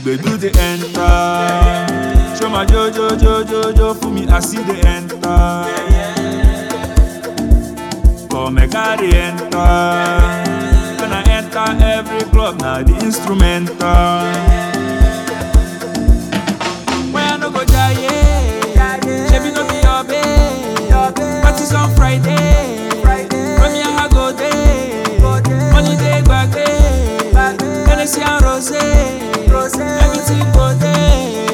gbedu dey enter. Show my jojo jojo jo for me I see dey enter. Come make I dey enter. When I enter every club na the instrumental. When I no go jaye, shebi no be your babe. Parties on Friday, from here I go day. Money dey gbagbe, Hennessy and rosé, everything go dey.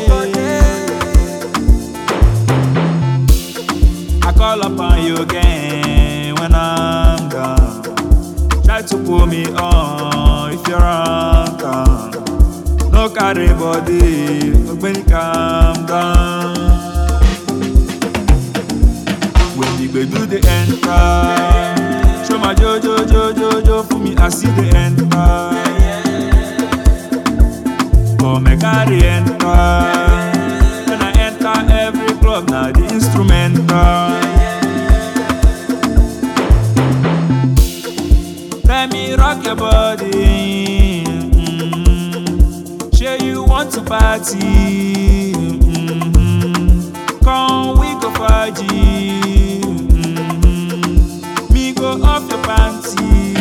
I call upon you again when I'm down. Try to pull me on if you're on town. No carry body, ogbeni calm down. When the gbedu dey enter, show my jojo jojo jo for me I see dey enter. Come make I dey enter. When I enter every club na the instrumental. Let me rock your body. mm Sure you want to party. mm Come we go party. mm Me go off your panty.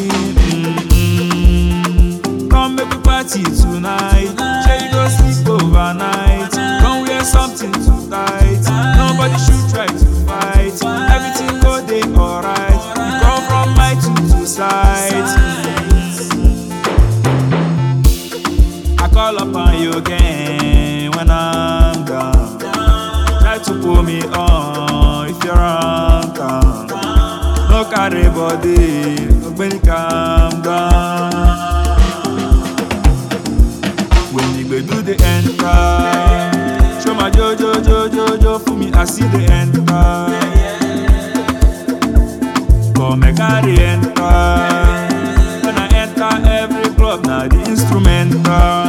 mm Come make we party tonight. Sure you go sleep overnight. Come wear something too tight. Nobody should try to fight. Everything go dey alright. We come from my two two sides. I call upon you again when I'm down. Try to pull me on if you're on town. No carry body, ogbeni calm down. When the gbedu dey enter, show my jojo jojo jo for me I see dey enter. Come make I dey enter. When I enter every club na the instrumental.